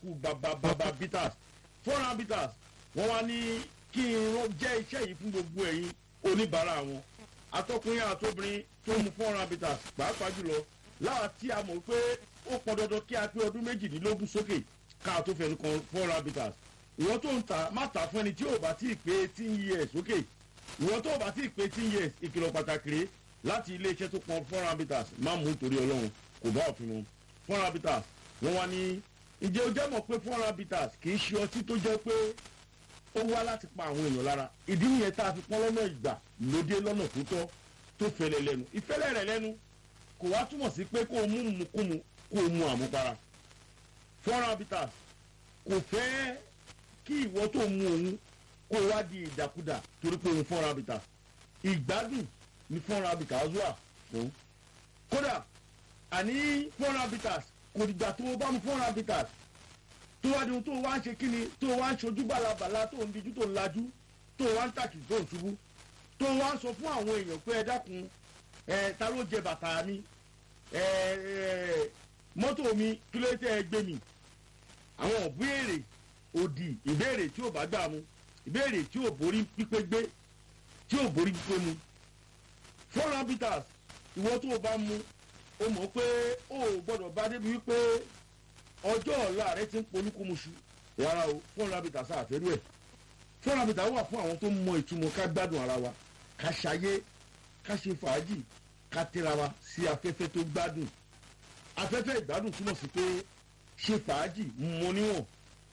kú bàbàbàbà bitters four round bitters wọ́n wá ní kí n rán jẹ́ iṣẹ́ yìí fún gbogbo ẹ̀yin oníbàárà wọn atọ́kùnrin àtobìnrin tó mu four round bitters pàápàá jùlọ láwa tí a mọ̀ pé ó pọn dandan kí a pé ọdún méjìdínlógún sókè ká tó fẹnu kan four round bitters ìwọ́n tó ń ta má ta fún ẹni tí ò bá tí ì pé eighteen years sókè ìwọ́n tó bá tí ì pé eighteen years ìkìlọ̀ pàtàkì rèé láti iléeṣẹ́ tó pọn four round bitters má mú torí ọlọ́run kò bá òfin mu four round bitters wọ́n wá ní ǹjẹ́ o jẹ́ mọ̀ pé four round bitters kì í ṣe ọtí tó jẹ́ pé ó wá láti pa àwọn èèyàn lára ìdí nìyẹn tá a fi pọ́n lọ́nà ìgbà lóde lọ́nà tó tọ́ tó fẹlẹ̀ lẹ́nu ìfẹ́lẹ̀ rẹ̀ lẹ́nu kò wá túmọ̀ sí pé kó o mú mukúmu kó o mu àmupara four round bitters kò fẹ́ kí ìwọ tó mu òun kó o wá di ìdàkudà torí pé òun four round bitters ìgbádùn ní four round bitters wà fún kódà àní four round bitters kò dìgbà tó o bá mu four round bitters tó wá di ohun tó wá ń ṣe kíni tó wá ń ṣojú bàlàbàlà tó ń dijú tó ń lajú tó wá ń tàkì tó ń ṣubú tó wá ń sọ fún àwọn èèyàn pé ẹ dákun ẹ ta ló jẹ bàtà mi ẹ ẹ mọ́tò mi kí ló tẹ́ ẹ gbé mi àwọn ìbéèrè òdì ìbéèrè tí ò bá gbà mu ìbéèrè tí ò borí pípé gbé tí ò borí pípé mu four habitats ìwọ tó o bá mu o mọ̀ pé o ò gbọ́dọ̀ bá débi wípé ọjọ́ ọ̀la rẹ ti ń polúkúmuṣu rárá o four habitats àfẹ́rú ẹ̀ four habitats wà fún àwọn tó mọ ìtumọ̀ ká gbádùn ara wa ká ṣayé ká ṣe fàájì ká tẹ́ra wa sí afẹ́fẹ́ tó gbádùn afẹ́fẹ́ ìgbádùn túmọ̀ sí pé ṣe fàájì mọ níwọ̀n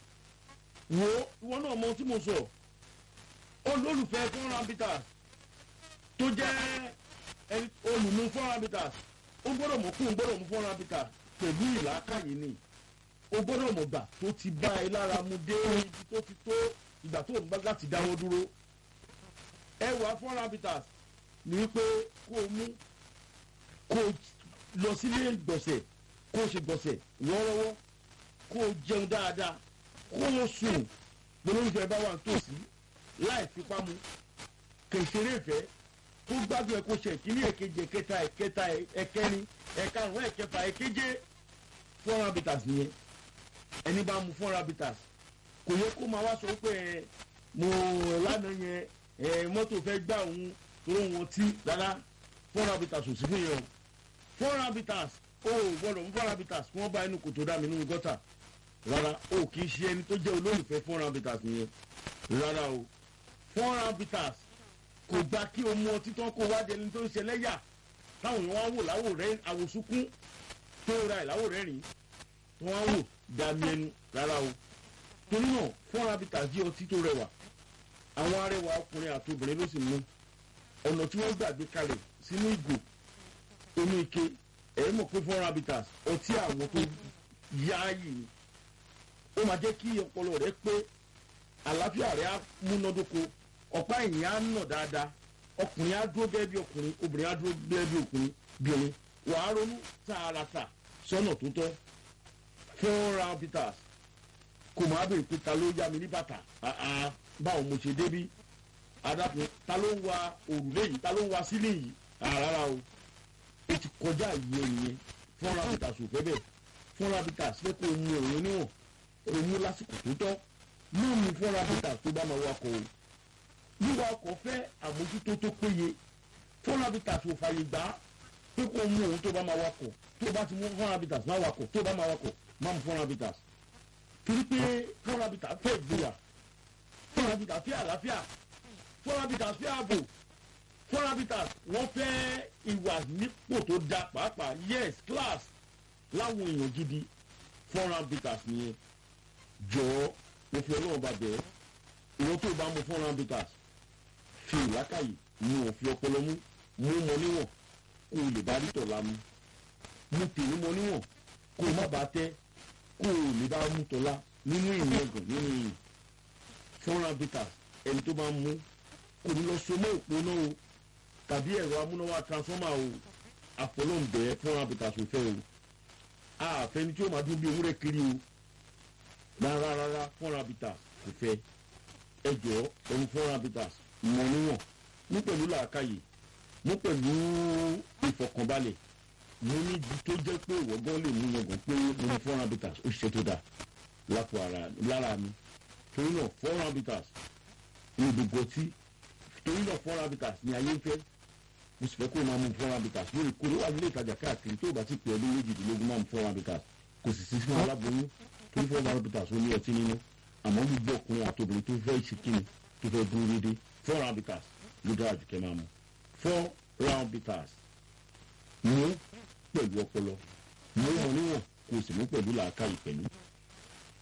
wo ìwọ náà mọ tí mo sọ olólùfẹ́ four habitats tó jẹ́ olùmú four habitats ó gbọ́dọ̀ mọ̀ kó o gbọ́dọ̀ mú four habitats pẹ̀lú ìlàkàyè ni o gbọ́dọ̀ mọ̀ gbà tó ti bá ẹ lára mu dé ibi tó ti tó ìgbà tó ń bá láti dáwọ́ dúró ẹwà four habitats ní wípé kó o mú kó o lọ sílé gbọ̀nsẹ̀ kó o ṣe gbọ̀nsẹ̀ wọ́ọ́rọ́wọ́ kó o jẹun dáadáa kó o sùn gbólóńfẹ́ bá wà nítòsí láì fipá mu kèsèrè ìfẹ́ kó gbádùn ẹ kó ṣe ìkíní èkejì ẹ̀kẹta ẹ̀kẹta ẹ̀kẹrin ẹ̀karùn ẹ̀kẹfà ẹ̀keje four habitats nìyẹn ẹni bá mu four habitats kò yẹ kó máa wá sọ pé ẹ mo lánàá yẹn ẹ mọ́tò fẹ́ gbà òun toró wọn tí rárá four habitats ò sí fún yẹn o four habitats o ò gbọdọ̀ mú four habitats kí wọ́n bá inú kòtò dá mi nínú gọ́tà rárá o kì í ṣe ẹni tó jẹ́ olólùfẹ́ four habitats nìyẹn rárá o four habitats kò gba kí o mú ọtí tán kó wá dẹni tó ń ṣe lẹ́yà táwọn èèyàn wá wò láwò rẹ àwòsúnkún tó ra ẹ̀ láwò rẹ rìn tó wá wò dàmí ẹnu rárá o torí náà four habitats jẹ́ ọtí tó rẹwà àwọn arẹwà ọkùnrin àti obìnrin ló sì mú ọ̀nà tí wọ́n gbàgbé kalẹ̀ sínú ìgò inú ike ẹ̀rí mọ̀ pé four habitats ọtí àwọn tó yááyì ni ó máa jẹ́ kí ọpọlọ rẹ pé àlàáfíà rẹ á múnádóko ọ̀pá ẹ̀yìn á nà dáadáa ọkùnrin á dúró gẹ́gẹ́ bí ọkùnrin obìnrin á dúró gẹ́gẹ́ bí ọkùnrin bìnrin wàá ronú tààràtà sọ́nà tó tọ́ four habitats kò máa bèrè pé ta ló yá mi ní bàtà báwo mo ṣe débí adákun ta ló ń wa òrùlé yìí ta ló ń wa sílé yìí rárá o ó ti kọjá ìyẹn ìyẹn four habitats ò fẹ́ bẹ́ẹ̀ four habitats fẹ́ kó o mu òun níwọ̀n o mú lásìkò tó tọ́ mú mi four habitats tó bá máa wakọ̀ o wíwa ọkọ̀ fẹ́ àmójútó tó péye four habitats ò fàyè gbà á pé kó o mú òun tó bá máa wakọ̀ tó bá ti mú four habitats máa wakọ̀ tó bá máa wakọ̀ máa mú four habitats torí pé four habitats fẹ́ ìgboyà four habitats fẹ́ àlàáfíà four habitats fẹ́ ààbò four habitats wọ́n fẹ́ ìwà nípò tó da pàápàá yes class láwọn èèyàn gidi four habitats nìyẹn jọ̀ọ́ mo fi ọlọ́run bá bẹ̀ẹ́ ìwọ tó bá mu four habitats fi ìlákàyè mu òfin ọpọlọ mú mú mọ níwọ̀n kó o lè bá rí tọ̀la mu mu tèmi mọ níwọ̀n kó o má bàa tẹ́ kó o lè bá mú tọ̀la nínú ìyẹn gàn nínú ìyẹn four habitats ẹni tó bá mú kò ní lọ so mọ́ òpó náà o tàbí ẹ̀rọ amúnáwá transformer o àfọlọ́ǹbẹ̀ four habitats ò fẹ́ o àfẹni tí ó máa dún bí ewúrẹ́ kiri o rárá rárá four habitats kò fẹ́ ẹ jọ ẹni four habitats mọ níwọ̀n mú pẹ̀lú làákàyè mú pẹ̀lú ìfọkànbalẹ̀ mo ní ibi tó jẹ́ pé ìwọ́gán lè mú yangàn pé mo ní four habitats ó ṣiṣẹ́ tó dáa lápò lára mi torí náà four round bitters ní gbogbo tí torí náà four round bitters ní ayé ń fẹ́ mo sì fẹ́ kó o máa mú four round bitters lórí kó ló wà nílé ìtajà káàkiri tó o bá ti pè ọdún méjìdínlógún máa mú four round bitters kò sì sí fún aláboyún torí four round bitters ó ní ọtí nínú àmọ́ gbogbo ọkùnrin àtòbìnrin tó fẹ́ ṣe kíni tó fẹ́ dúró déédéé four round bitters ló dára jù kẹ́ máa mú four round bitters mú pẹ̀lú ọpọlọ mú wọn níwọ̀n kó o sì mú pẹ̀lú làákàyè pẹ̀lú